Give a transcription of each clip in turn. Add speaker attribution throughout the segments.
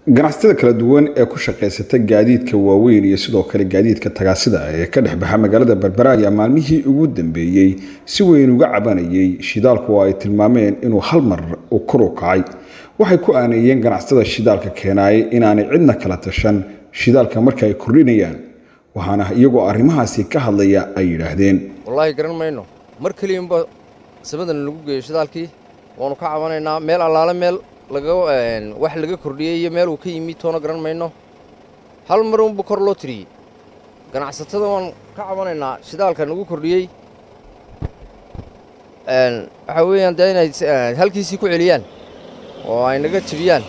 Speaker 1: ganacsatada kala duwan ee ku shaqaysata gaadiidka waaweyn iyo sidoo kale gaadiidka tagaasida ee ka dhex baxa magaalada berbera ayaa maalmihii ugu dambeeyey si weyn uga cabanayay shidaalku oo ay tilmaameen inuu hal mar u kor u kacay waxay ku aaneeyeen ganacsatada shidaalka keenaayay inaanay cidna kala tashan shidaalka marka ay kordhinayaan waxaana iyagoo arrimahaasi ka hadlaya ay yidhaahdeen
Speaker 2: wallaahi garan mayno mar keliyanba samadan lagu geeyo shidaalkii waanu ka cabanaynaa meel allaale meel wax laga kordhiyey iyo meel uu ka yimi toona garan mayno hal mar unba kor loo tiriyey ganacsatada waan ka cabanaynaa shidaalka nagu kordhiyey waxaa weeyaan dee inay halkiisii ku celiyaan oo ay naga jebiyaan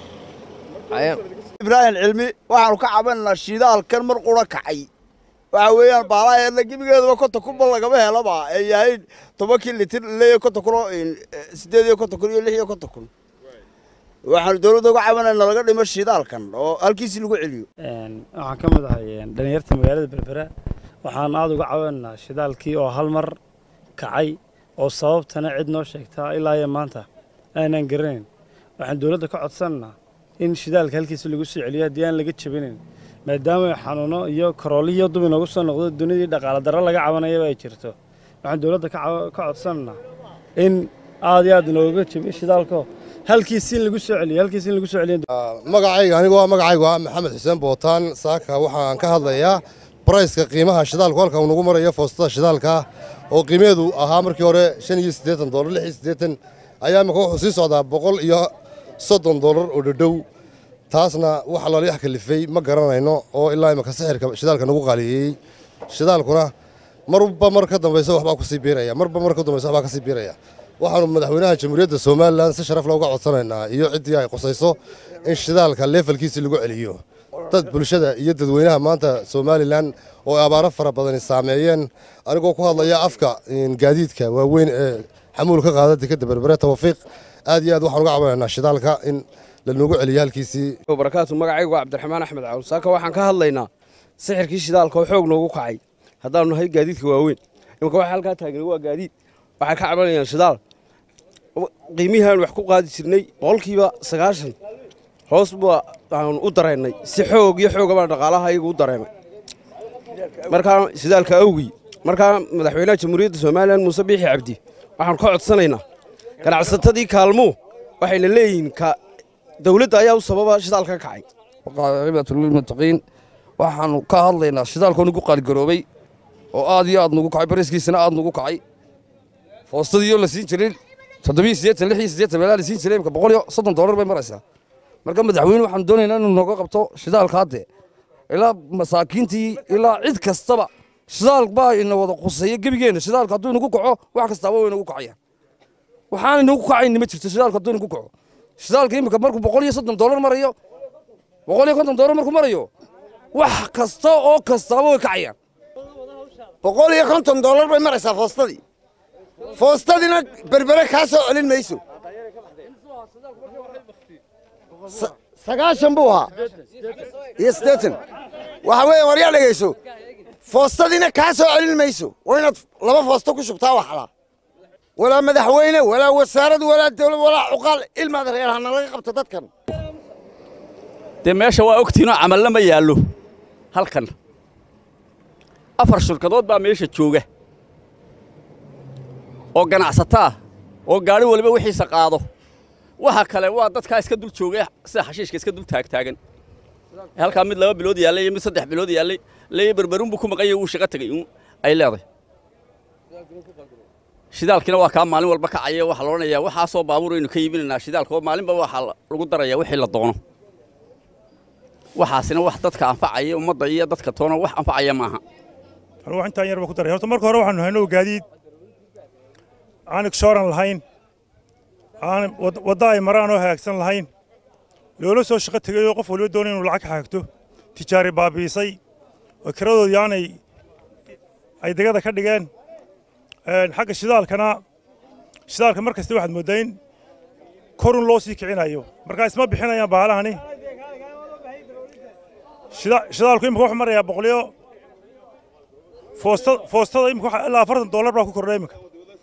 Speaker 3: ibraahim cilmi waxaanu ka cabanaynaa shidaalkan mar qura kacay waxa weeyaan baalaheedna gebigeedaba konton kunba lagama helaba ay yahay tobankii litir leeya konton kun oo siddeed iyo konton kun iyo lix iyo konton kun waxaanu dowladda uga cabanayna laga dhimo shidaalkan oo halkiisii lagu celiyo
Speaker 4: waxaan ka mid ahay dhalinyarta magaalada berbera waxaan aada uga cabanaynaa shidaalkii oo hal mar kacay oo sababtana cid noo sheegtaa ilaa iyo maanta aanaan garanayn waxaan dowladda ka codsanaynaa in shidaalka halkiisa lagu soo celiyo haddii aan laga jabinayn maadaama xanuuno iyo karooliyo dub inoogu soo noqdo dunidii dhaqaale darro laga cabanayaba ay jirto waxaan dowladda ka codsanaynaa in aad iyo aad inooga jabiyo shidaalko halkiisi in lagu soo celiyo halkiisi in lagu soo celiyo
Speaker 5: magacayga anigu waa magacaygu ah maxamed xuseen bootaan saaka waxaan ka hadlayaa barayska qiimaha shidaalku halka uu nagu marayo foostada shidaalka oo qiimeedu ahaa markii hore shan iyo siddeetan doolar lix iyo siddeetan ayaa imika wuxuu sii socdaa boqol iyo soddon doolar oo dhadhow taasna waxa loola wax kalifay ma garanayno oo ilaa imika sixirka shidaalka nagu qaaliyeeyey shidaalkuna marba mar ka dambaysa waxbaa kusii biiraya marba mar ka dambaysa waxbaa kasii biiraya waxaanu madaxweynaha jamhuuriyadda somalilan si sharaf looga codsanaynaa iyo ciddii ay qusayso in shidaalka leefalkiisii lagu celiyo dad bulshada iyo dadweynaha maanta somalilan oo abaaro fara badani saameeyeen anigoo ku hadlaya afka gaadiidka waaweyn ee xamuul ka qaada dekadda berbere tawafiiq aad iyo aad waxaan uga cabanaynaa shidaalka in lanogu celiyo halkiisii
Speaker 6: barakaatu magacaygu waa cabdiraxmaan axmed cawl saaka waxaan ka hadlaynaa sixirkii shidaalka oo xoog noogu kacay haddaanu nahay gaadiidka waaweyn imika waxa halkaa taagan waa gaadiid waxay ka cabanayaan shidaal qiimihiaan wax ku qaadi jirnay boqolkiiba sagaashan hoos baa aanu u dareennay si xoog iyo xooga baan dhaqaalaha iyagu u dareemay markaa shidaalka awgii markaa madaxweynaha jamhuuriyadda somalilan muuse biixi cabdi waxaanu ka codsanaynaa ganacsatadii kaalmuu waxayna leeyihiin dawladda ayaa u sababa shidaalka ka kacay
Speaker 7: cibatulilmuttaqiin waxaanu ka hadlaynaa shidaalkoo nagu qaaligaroobay oo aad iyo aad nagu kacay bariskiisana aad nagu kacay foostadiioo la siin jiray toddobiyo siddeetan lix iyo siddeetan meelaa la siin jiray imka boqol iyo soddon dollar bay maraysaa marka madaxweyne waxaanu doonaynaa inuu nooga qabto shidaalka hadde ilaa masaakiintii ilaa cid kastaba shidaal baa ina wada quseeya gebigeenna shidaalka hadduu inagu kaco wax kastaaba way inagu kacayaan waxaan inagu kacayni ma jirto shidaalka hadduu inagu kaco shidaalka imika markuu boqol iyo soddon dollar marayo boqol iyo konton dollar markuu marayo wax kasta oo kastaaba way kacayaan
Speaker 3: boqol iyo konton dollar bay maraysaa foostadii foostadiina berbere kaa soo celin mayso sagaashan buu ahaa iyo siddeetan waxa weeye waryaa dhegayso foostadiina kaa soo celin mayso waa inaad laba foosto ku shubtaa waxlaa walaa madaxweyne walaa wasaarad walaa dawlad walaa cuqaal ilmaad reer hana laga qabto dadkan
Speaker 8: dee meesha waa ogtiinoo camalle ma yaallo halkan afar shirkadood baa meesha jooga oo ganacsataa oo gaadhi waliba wixiisa qaado waxa kale waa dadkaa iska dul jooga sida xashiishka iska dul taagtaagan halkaa mid laba bilood yaallay iyo mid saddex bilood yaallay leeya berberunbuu ku maqan yahay wuu shaqo tegey ay leedahay shidaalkiina waa kaa maalin walba kacaya waxaa la odhanayaa waxaasoo baabuur aynu ka iibinaynaa shidaalka oo maalinba waxaa lagu darayaa wixii la doono waxaasina wax dadka anfacaya ummadda iyo dadka toona wax anfacaya maaha
Speaker 9: anugu intaan yarba ku daray horta marka hore waxaanu hayno gaadiid aan igshooran lahayn aan wadda ay maraan oo hagaagsan lahayn loola soo shaqo tegay oo qof waliba doonay inuu lacag ka xagto tijaari baabiisay oo kiradoodii aanay ay degada ka dhigeen xagga shidaalkana shidaalka mar kasta waxaad mooddaa in korun loo sii kicinayo markaa isma bixinayaan baalahani shidaalku imika wuxuu marayaa boqoliyo foosta foostada imika ilaa afartan dollar baa ku kordhay imika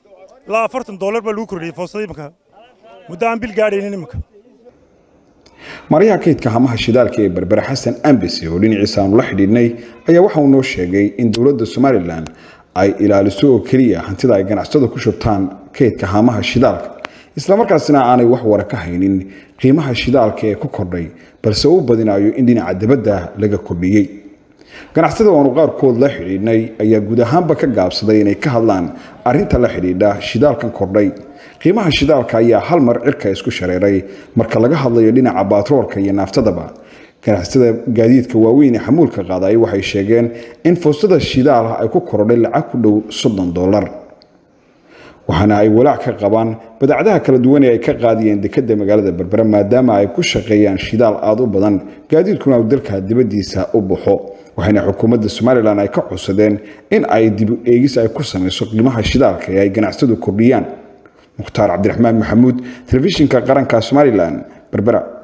Speaker 9: ilaa afartan dollar baa lagu kordhiyey foostada imika muddo aan bil gaadhaynin imika
Speaker 1: maryaha kaydka hamaha shidaalka ee berbere xasan ambese oo dhinaciisa aanu la xidhiidhnay ayaa waxa uu noo sheegay in dowladda somalilan ay ilaaliso oo keliya hantida ay ganacsada ku shubtaan kaydka hamaha shidaalka islamarkaasina aanay wax wara ka haynin qiimaha shidaalka ee ku kordhay balse uu badinayo in dhinaca dibadda laga kordhiyey ganacsada aanu qaarkood la xidhiidhnay ayaa guud ahaanba ka gaabsaday inay ka hadlaan arinta la xidhiidha shidaalkan kordhay qiimaha shidaalka ayaa hal mar cirka isku shareeray marka laga hadlayo dhinaca baatroolka iyo naaftadaba ganacsada gaadiidka waaweyn ee xamuulka qaadaya waxay sheegeen in foostada shidaal ay ku korodhay lacag ku dhow soddon dollar waxaana ay walaac ka qabaan badacdaha kala duwan ee ay ka qaadiyeen dekadda magaalada berbere maadaama ay ku shaqeeyaan shidaal aada u badan gaadiidkuna uu dalka dibaddiisa u baxo waxayna xukuumadda somalilan ay ka codsadeen in ay dib eegis ay ku samayso qiimaha shidaalka ee ay ganacsadu kordhiyaan mukhtaar cabdiraxmaan maxamuud telefishinka qaranka somalilan berbera